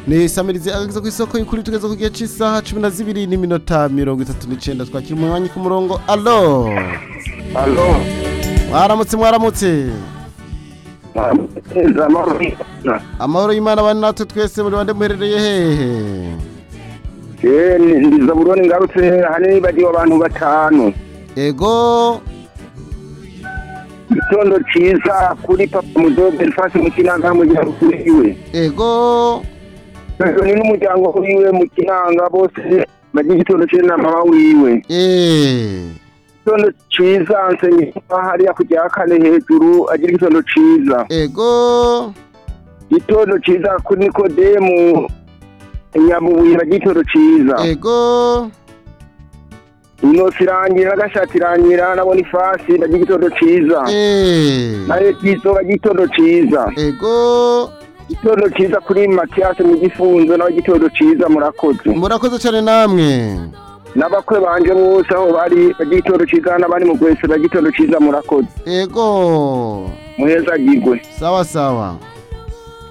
ni samirizi ageze ku isoko y'ukuri tugeze ku gihe cy'isaha cumi na zibiri n'iminota mirongo itatu n'icenda twakira umunywanyi ku murongo alo Alo. mwaramutse mwaramutse Neza amahoro. amahoro y'imana bane natwe twese muri bande muherereye hehe Je ndiza buroni ngarutse hanini bagiwe abantu batanu. ego Itondo ciza kuri papa mudobe rifashe mu kinanga mu gihe kuriwe. ego Ni n'umuryango wiwe mu kinanga bose bagiye igitondo ciza na mama wiwe. eh Itondo ciza nsenye hariya ku rya kane hejuru agira igitondo ciza. ego Itondo ciza kuri Nikodemu Nyabubuye bagiye igitondo ciza. ego inosi irangira n'agashati irangira na bonifasi bagira igitondo ciza eh na etizo bagira igitondo ciza ego igitondo ciza kuri matiyasi mu gifunzo nawe igitondo ciza murakoze murakoze cyane namwe n'abakwe banje bose aho bari bagira igitondo ciza n'abari mu gwese bagira igitondo ciza murakoze ego muheza gigwe sawa sawa